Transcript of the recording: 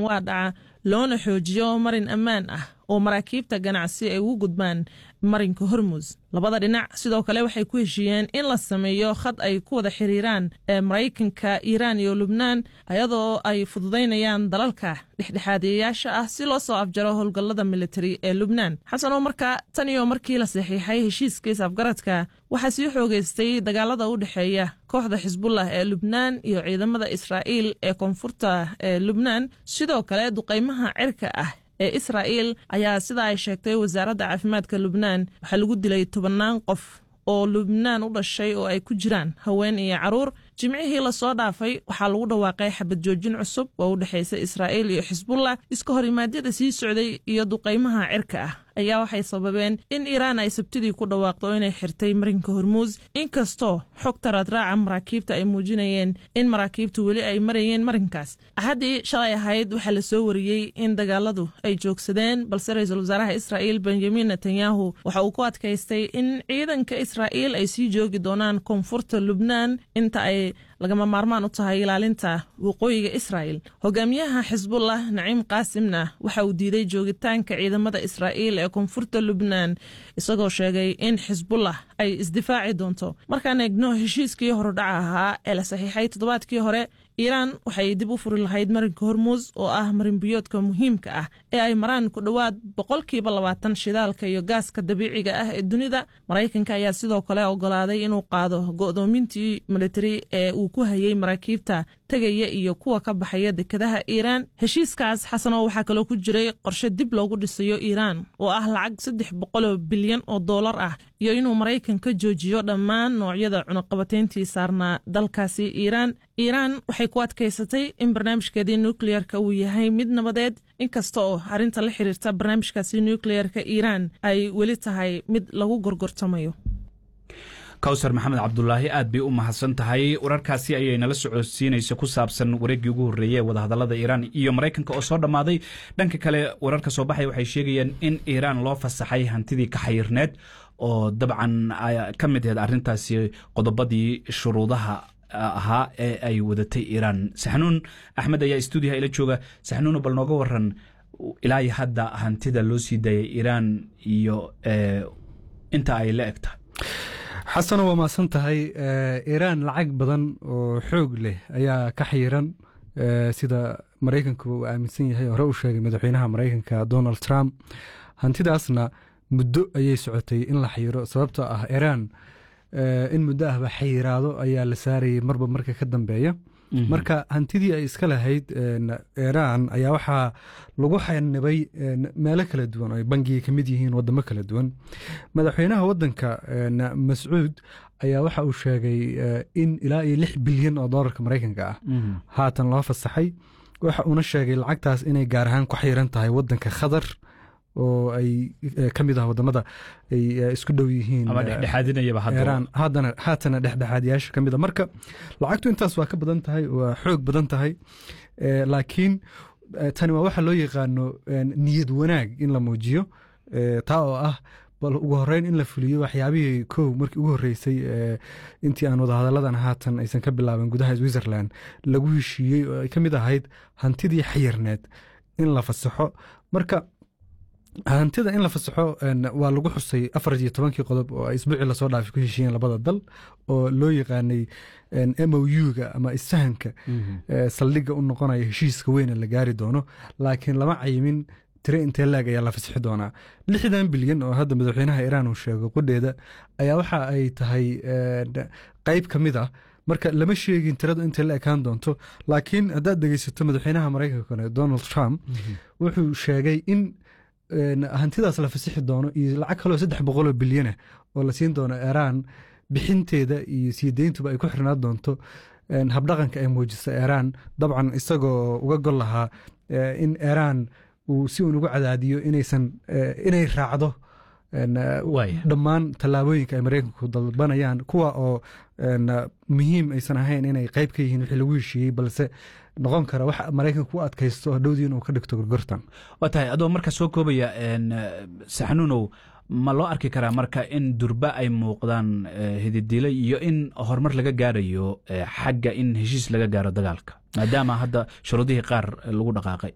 waa dhaca loona xoojiyo marin ammaan ah oo maraakiibta ganacsi ay ugu gudbaan marinka hormus labada dhinac sidoo kale waxay ku heshiiyeen in la sameeyo khad ay ku wada xiriiraan ee maraykanka iiraan iyo lubnaan ayadoo ay fududaynayaan dalalka dhexdhexaadiyayaasha ah si loo soo afjaro howlgallada militari ee lubnaan xasan oo markaa tan iyo markii la saxiixay heshiiskiis afgaradka waxaa sii xoogeystay dagaalada u dhexeeya kooxda xisbullah ee lubnaan iyo ciidamada israa'iil ee koonfurta ee lubnaan sidoo kale duqaymaha cirka ah ee israa'iil ayaa sida ay sheegtay wasaaradda caafimaadka lubnaan waxaa lagu dilay tobannaan qof oo lubnaan u dhashay oo ay ku jiraan haween iyo caruur jimcihii lasoo dhaafay waxaa lagu dhawaaqay xabad joojin cusub oo u dhexaysa israa'iil iyo xisbullah iska horimaadyada sii socday iyo duqaymaha cirka ah ayaa waxay sababeen in iiraan ay sabtidii ku dhawaaqdo inay xirtay marinka hormuus inkastoo xogta raadraaca maraakiibta ay muujinayeen in maraakiibtu weli ay marayeen marinkaas axaddii shalay ahayd waxaa la soo wariyey in dagaaladu ay joogsadeen balse ra-iisul wasaaraha israa'iil benjamin netanyahu waxa uu ku adkaystay in ciidanka israa'iil ay sii joogi doonaan koonfurta lubnaan inta ay lagama maarmaan u tahay ilaalinta waqooyiga israa'il hogaamiyaha xisbullah naciim qaasimna waxa uu diiday joogitaanka ciidamada israa'iil ee koonfurta lubnaan isagoo sheegay in xisbullah ay isdifaaci doonto markaan eegno heshiiskii horudhaca ahaa ee la saxiixay toddobaadkii hore iiraan waxay dib u furi lahayd marinka hormuus oo ah marinbiyoodka muhiimka ah ee ay maraan ku dhowaad boqolkiiba labaatan shidaalka iyo gaaska dabiiciga ah ee dunida maraykanka ayaa sidoo kale ogolaaday inuu qaado go'doomintii militari ee uu ku hayay maraakiibta tegaya iyo kuwa ka baxaya dekadaha iiraan heshiiskaas xasanoo waxaa kaloo ku jiray qorshe dib loogu dhisayo iiraan oo ah lacag saddex boqoloo bilyan oo doolar ah iyo inuu maraykan ka joojiyo dhammaan noocyada cunaqabateyntii saarnaa dalkaasi iiraan iiraan waxay ku adkaysatay in barnaamijkeedii nukleyerka uu yahay mid nabadeed inkasta oo arrinta la xiriirta barnaamijkaasi nukleyerka iiraan ay weli tahay mid lagu gorgortamayo kawsar maxamed cabdulaahi aad bay u mahadsan tahay wararkaasi ayay nala socodsiinaysa ku saabsan wareeggii ugu horreeyey ee wadahadallada iiraan iyo maraykanka oo soo dhammaaday dhanka kale wararka soo baxay waxay sheegayaan in iiraan loo fasaxay hantidii ka xayirneed oo dabcan ka mid aheed arrintaasi qodobadii shuruudaha ahaa ee ay wadatay iiraan saxnuun axmed ayaa stuudiyaha ila jooga saxnuuno bal nooga waran ilaa iyo hadda hantida loo sii daayay iiraan iyo inta ay la eg tahay xasano waa mahadsan tahay iiraan lacag badan oo xoog leh ayaa ka xayiran sida maraykanku uu aaminsan yahay hore u sheegay madaxweynaha maraykanka donald trump hantidaasna muddo ayay socotay in la xayiro sababtoo ah iiraan in muddo ahba xayiraado ayaa la saarayay marba marka ka dambeeya marka hantidii ay iska lahayd iiraan ayaa waxaa lagu xanibay meelo kala duwan oo ay bangiga ka mid yihiin wadamo kala duwan madaxweynaha wadanka mascuud ayaa waxa uu sheegay in ilaa iyo lix bilyan oo doolarka maraykanka ah haatan loo fasaxay waxa uuna sheegay lacagtaas inay gaar ahaan ku xayiran tahay wadanka khatar oo ay ka mid ah wadamada ay isku dhow yihiin haatana dhexdhexaadyaasha ka mid a marka lacagtu intaas waa ka badan tahay waa xoog badan tahay laakiin tani waa waxa loo yaqaano niyad wanaag in la muujiyo taa oo ah bal ugu horeyn in la fuliyo waxyaabihii kow markii ugu horreysay intii aan wadahadalladan haatan aysan ka bilaabin gudaha switzerland lagu heshiiyey oo ay ka mid ahayd hantidii xayirneed in la fasaxo marka hantida in la fasaxo waa lagu xusay afar iyo tobankii qodob oo ay isbuucii lasoo dhaafay ku heshiiyeen labada dal oo loo yaqaanay m o u-ga ama issahanka saldhigga u noqonaya heshiiska weyne la gaari doono laakiin lama cayimin tire intee laag ayaa la fasixi doonaa lixdan bilyan oo hadda madaxweynaha iiraan uu sheego qudheeda ayaa waxa ay tahay qeyb ka mid ah marka lama sheegin tiradu intay la ekaan doonto laakiin haddaad dhegeysato madaxweynaha maraykanka donald trump wuxuu sheegay in hantidaas la fasixi doono iyo lacag kaloo saddex boqoloo bilyana oo la siin doono iiraan bixinteeda iyo sii deyntuba ay ku xirnaan doonto habdhaqanka ay muujisa iiraan dabcan isagoo uga gol lahaa in iiraan uu si uun ugu cadaadiyo inaysan inay raacdo dhammaan tallaabooyinka ay maraykanku dalbanayaan kuwa oo muhiim aysan ahayn inay qeyb ka yihiin wixii lagu heshiiyey balse noqon kara wax maraykanku u adkaysto hadhowdii inuu ka dhigto gorgortan waa tahay adoo marka soo koobaya saxnuunow ma loo arki karaa marka in durba ay muuqdaan hididile iyo in horumar laga gaarayo xagga in heshiis laga gaaro dagaalka maadaama hadda shuruudihii qaar lagu dhaqaaqay